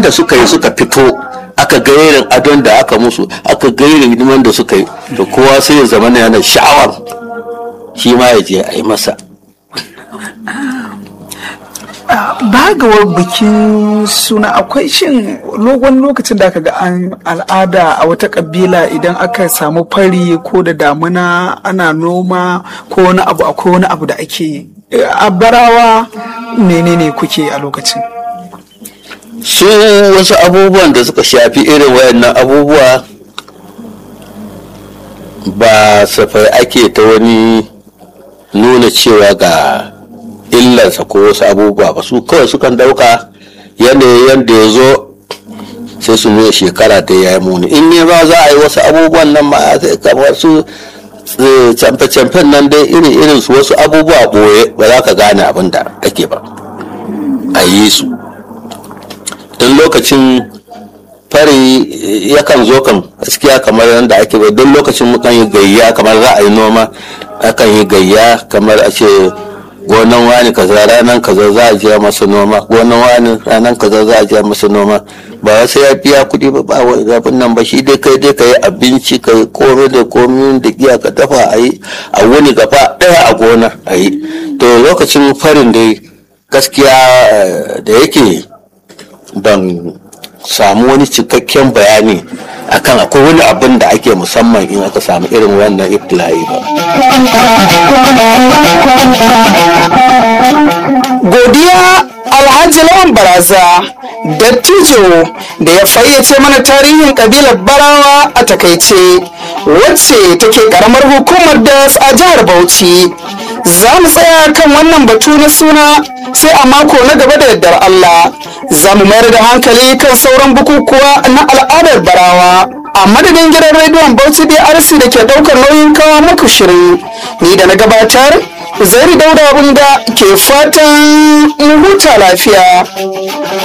da suka yi suka fito aka ga irin adon da aka musu aka ga irin hidiman da suka yi to kowa sai ya zama yana sha'awar shi ma ya je a yi masa bagawar bikin suna akwai shin logon lokacin da aka ga an al'ada a wata kabila idan aka samu fari ko da damuna ana noma ko wani abu akwai wani abu da ake yi a barawa menene kuke a lokacin su wasu abubuwan da suka shafi irin wayannan abubuwa ba safai ake ta wani nuna cewa ga illarsa ko wasu abubuwa ba su kawai sukan dauka yanayin yadda ya zo sai su nuna shekara da ya yi muni in ne ba za a yi wasu abubuwan nan ma sai kamar su camfe-camfen nan dai irin irin su wasu abubuwa boye ba za ka gane abin da ake ba a yi su in lokacin fari yakan zo kan gaskiya kamar yadda ake bai don lokacin mukan yi gayya kamar za a yi noma akan yi gayya kamar a ce gonan wani kaza ranar kaza za a je masa noma gonan wani ranar kaza za a je masa noma ba wasu ya biya kuɗi ba ba wani zafin nan ba shi dai kai dai ka yi abinci ka yi komai da komai da giya ka dafa a yi a wuni gaba ɗaya a gona a yi to lokacin farin dai gaskiya da yake ban samu wani cikakken bayani akan akwai wani abin da ake musamman in aka samu irin wannan ibtila'i ba. godiya alhaji lawan baraza dattijo da ya fayyace mana tarihin kabilar barawa a takaice wacce take karamar hukumar das a jihar bauchi za mu tsaya kan wannan batu na suna sai a mako na gaba da yardar allah za mu mayar da hankali kan sauran bukukuwa na al'adar barawa a madadin gidan rediyon bauchi drc da ke daukar nauyin kawo muku shirin ni da na gabatar zairi dauda abinda ke fatan huta lafiya